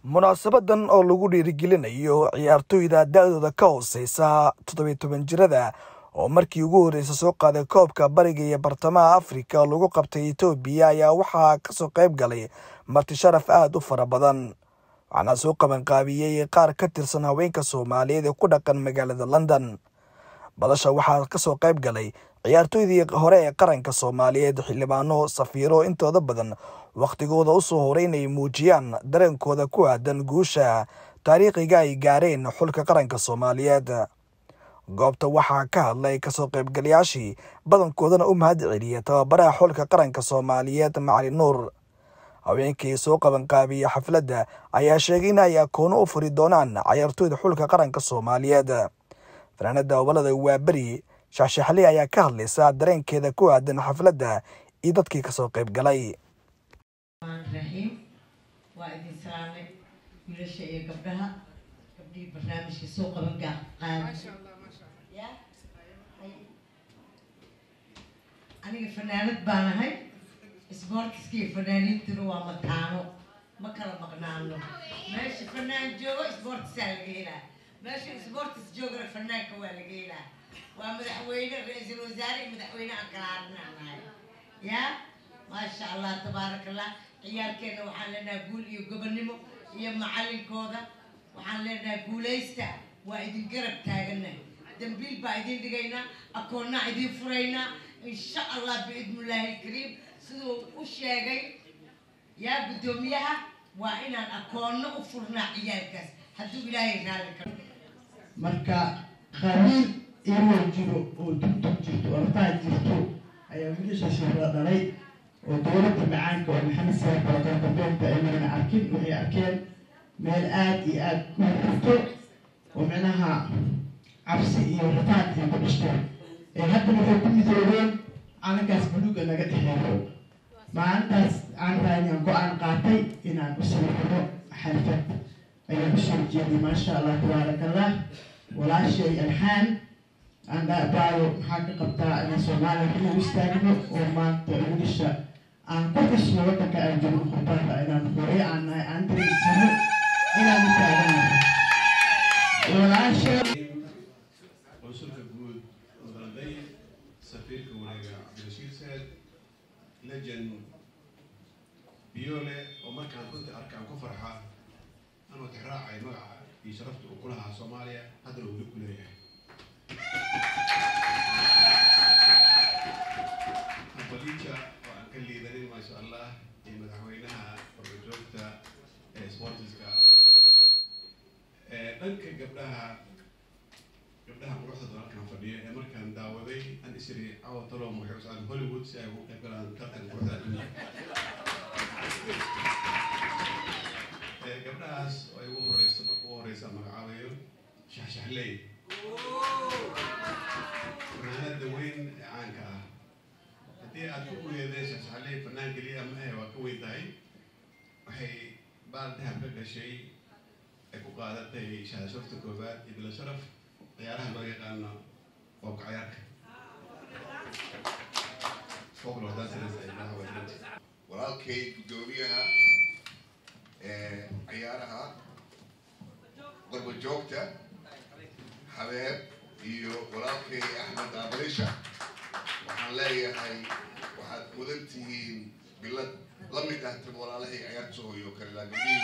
munaasabadan oo lagu dhiirigelinayo ciyaartoyda da-dooda ka hooseysa toddobiy toban jirada oo markii ugu horreysa soo qaaday koobka bariga iyo bartamaha afrika lagu qabtay etoobiya ayaa waxaa kasoo qayb galay marti sharaf aada u fara badan waxaana soo qabanqaabiyey qaar ka tirsan haweenka soomaaliyeed ee ku dhaqan magaalada london badasha waxaa kasoo qayb galay ciyaartoydii hore ee qaranka soomaaliyeed xildhibaano safiiro intooda badan wakhtigooda usoo horay inay muujiyaan dareenkooda ku aadan guusha taariikhiga ay gaareen xulka qaranka soomaaliyeed goobta waxaa ka hadlay kasoo qaybgalayaashii badankoodana u mahad celiyay tababaraha xulka qaranka soomaaliyeed macali nuur haweenkii soo qabanqaabiya xafladda ayaa sheegay in ay akoono u furi doonaan cayaartooyda xulka qaranka soomaaliyeed fanaanada gobolada waaberi shaxshaxli ayaa ka hadlaysa dareenkeeda ku aadan xafladda iyo dadkii kasoo qayb galay raxiim waa idin salaamay wiilasha iyo gabdhaha gabdhihii barnaamijka soo qaban qaada aniga fanaanad baan ahay isboortiska iyo fanaaniintuna waa mataano ma kala maqnaano meesha fanaan joogo isboortisaa laga helaa meesha isboortis joogana fanaanka waa laga helaa waa madaxweyne ra-iisul wasaare iyo madaxweyne aan kala arinaanahay yaa maasha allah tabaaraka allah ciyaalkeena waxaan leenahay guul iyo gobonnimo iyo macalinkooda waxaan leenahay guulaysta waa idin garab taagana dambiil baa idin dhigaynaa akoonnaa idin furaynaa insha allah biidnillaahi alkariim siduu u sheegay yaa guddoomiyaha waa inaan akoonno u furnaa ciyaalkaas hadduu ilaahay raalli ka marka qabiil inuu jiro oo dugdug jirto ortaa jirto ayaa wiilashaasi la dhalay oo dowladda macaanka oo maxamed saar balaqanqabeenta aynana arkin waxay arkeen meel aada iyo aada u hurto oo micnaha cabsi iyo rataad ay ku dhishteen ee haddana waxay ku midoobeen calankaas buluuga naga dhexeeyo maalintaas aan rahay inaan go-aan qaatay inaan u sawirno xalfad ayaan usoo jeeday maasha allah tabaaraka allah walaashay alxaan aan dhaabaayo maxaa ka qabtaa inaan soomaaliya inuu istaagno oo maanta wiilasha aan ku xusno waddanka aan jirno khurbaanka inaan hore aan nahay aan dareysano inaan u taaganahay walaasha consulka guud mudanaday safiirka wareega cabdirashiid saad legend biyoole oo markaan runtii arkaan ku farxa anoo tixraacay magaca iyo sharafta uu ku lahaa soomaaliya haddana weli ku leeyahay aqbaliinta oo aan ka liidanin maasha allah iyo madaxweynaha barbajoogta ee sportiska dhanka gabdhaha gabdhaha quruxda dalalkan fadhiya ee markaan daawaday an isiri cawa talo waxay u socdaan hollywood si ay ugu qayb galaan tartanka quruxda adduunka gabdhahaas oo ay ugu horeysa marka ugu horeysa magacaabayo shaxshaxley fanaanada weyn ee caanka ah haddii aad ku kuleedeen shaxshaxley fanaan keliya ma ahe waa ka weyn tahay waxay baal dahab ka gashay ay ku qaadatay shaashafta koobaad iyo bilo sharaf ciyaaraha loo yaqaano qoobka cayaarka walaalkay guddoomiyaha ciyaaraha qorbojoogta habeeb iyo walaalkay axmed aabalisha waxaan leeyahay waxaad mudan tihiin bilad la mid ah tan walaalahay ciyaartooyo kale laakiin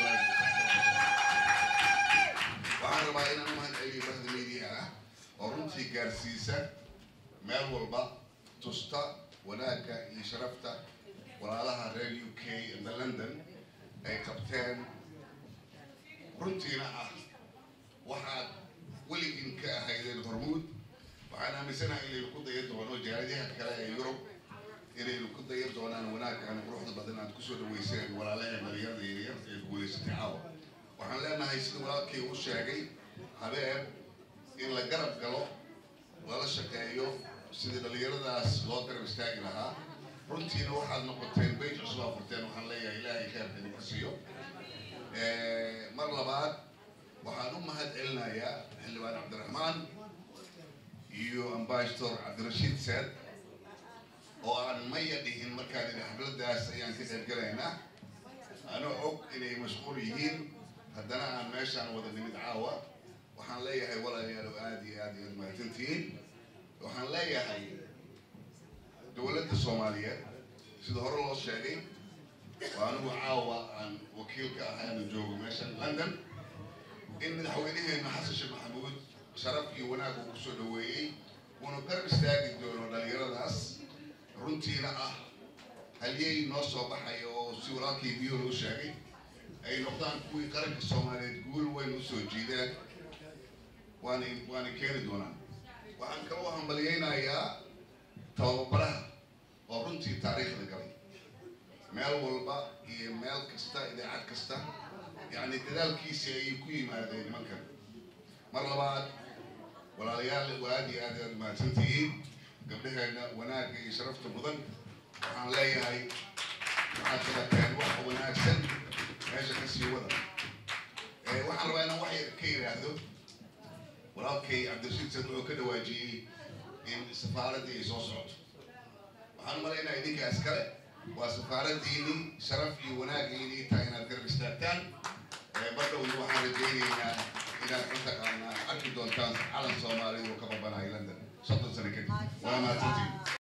waxaan rabaa inaan u mahad celiyo bahda media ah oo runtii gaarsiisa meel walba tusta wanaagga iyo sharafta walaalaha reer u k ina london ay qabteen runtiina ah waxaad weligin ka ahaydeen hormuud waxaan aaminsanahay inaynu ku dayan doono jaaladaha kale ee yurub inaynu ku dayan doonaan wanaaggan quruxda badan aad kusoo dhaweyseen walaalaha dhalinyarada yaryar ee guulaysatay caawa waxaan leenahay sida walaalkay u sheegay habeeb in la garab galo lala shaqeeyo sidii dhalinyaradaas loo garab istaagi lahaa runtiina waxaad noqoteen beyt cusub aa furteen waxaan leeyahay ilaahay kheerka idinku siiyo mar labaad waxaan u mahad celinayaa xildhibaan cabdiraxmaan iyo ambassador cabdirashiid saad oo aan maya dhihin markaan idhi xafladaas ayaan ka qayb galaynaa anoo og inay mashquul yihiin haddana aan meeshaan wada nimid caawa waxaan leeyahay walaalayaal oo aada iyo aada iyaad mahadsantihiin waxaan leeyahay dowladda soomaaliyeed sida hore loo sheegay waa anigu caawa aan wakiilka ahay aanu joogo meeshan london in madaxweynaheena xasan sheekh maxamuud sharaf iyo wanaag uu kusoo dhaweeyey uuna garab istaagi doono dhalinyaradaas runtiina ah halyey noo soo baxaya oo si walaalkii biyo loo sheegay ay noqdaan kuwii qaranka soomaaliyeed guul weyn usoo jiideen waana waana keeni doonaan waxaan kaloo hambalyeynayaa tababaraha oo runtii taariikhda galay meel walba iyo meel kasta idaacad kasta yacni dadaalkiisi ayay ku yimaadeen nimankan mar labaad walaalayaal waa aad iyo aad aad mahadsantihiin gabdhaheena wanaagga iyo sharafta mudan waxaan leeyahay waxaad qabateen wax wanaagsan meesha ka sii wada waxaan rabaa inaan wax yar ka yidhaahdo walaalkay cabdirashiid sad wuxuu ka dhawaajiyey in safaaraddii ay soo socoto waxaan malaynaa idinkaas kale waa safaaraddiini sharaf iyo wanaaggiini tahay inaad garab istaagtaan badhowna waxaan rajaynaynaa inaad mataqaanaa arki doontaan calan soomaaliya oo ka babanayo london soddon sano kadib waa mahadsantiin